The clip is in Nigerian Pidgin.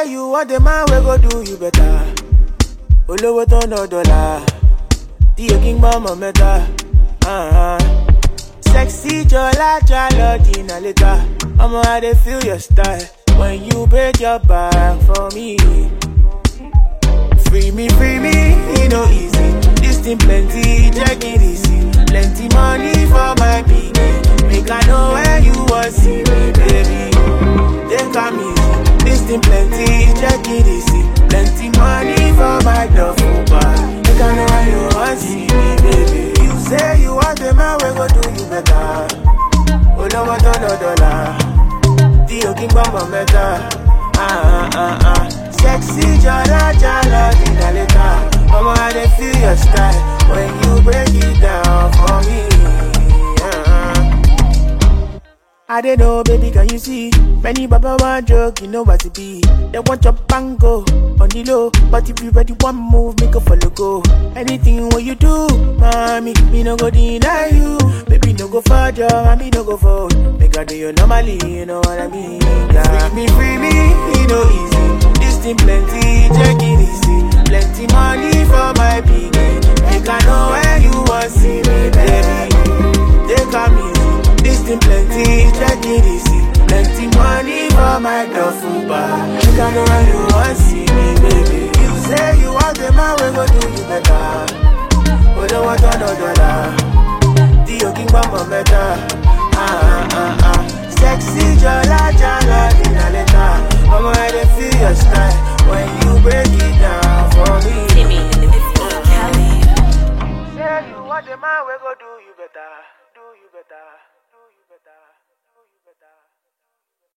you want the man we go do you better. Olówó tó ná dọ́là, tí o kí ń gbọ́ mọ̀ mẹ́ta. Uh-huh. Sexy Jola Jalo Dina later. I'ma I dey feel your style when you break your back for me. Free me, free me, it no easy. This thing plenty, check it easy. Plenty money for my piggy. Make I know where you want see me, baby. Take am easy. This thing plenty, check it easy. Plenty money for my duffel bag. Make I know where you want see me, baby. You say you want the man, we go do you better. Olówó tó lọ dọ́là, tí o kí ń gbọ́ mọ̀ mẹ́ta. Ah, ah, ah, ah. Sexy jala jala dina later. Mama, I dey feel your style when you break it down for me. Ah. I don't know, baby, can you see? Many baba want joke, you know what it be. They want your bango on the low, but if you ready one move, make a follow go. Anything what you do, mommy, me no go deny you. Baby, no go further, and me no go fold. Make I do you normally, you know what I mean? Yeah. Free me, free me, it no easy. This thing plenty, check it easy. Plenty money for my piggy. Make I know where you want see me, baby. Take am easy. This thing plenty, check it easy. Plenty money for my duffel bag. Make I know where you want see me, baby. You say you want the man, we go do you better. Olówó tó ná dọ́là, tí o kí ń gbọ́ mọ̀ mẹ́ta. Ah, ah, ah, ah. Sexy jọlá jọlá dínà lẹ́ta. Ọmọ ẹ̀ dey feel your style when you break it down for me. Timmy, Kelly. Say you want the man, we go do you better. Do you better. Do you better. Do you better.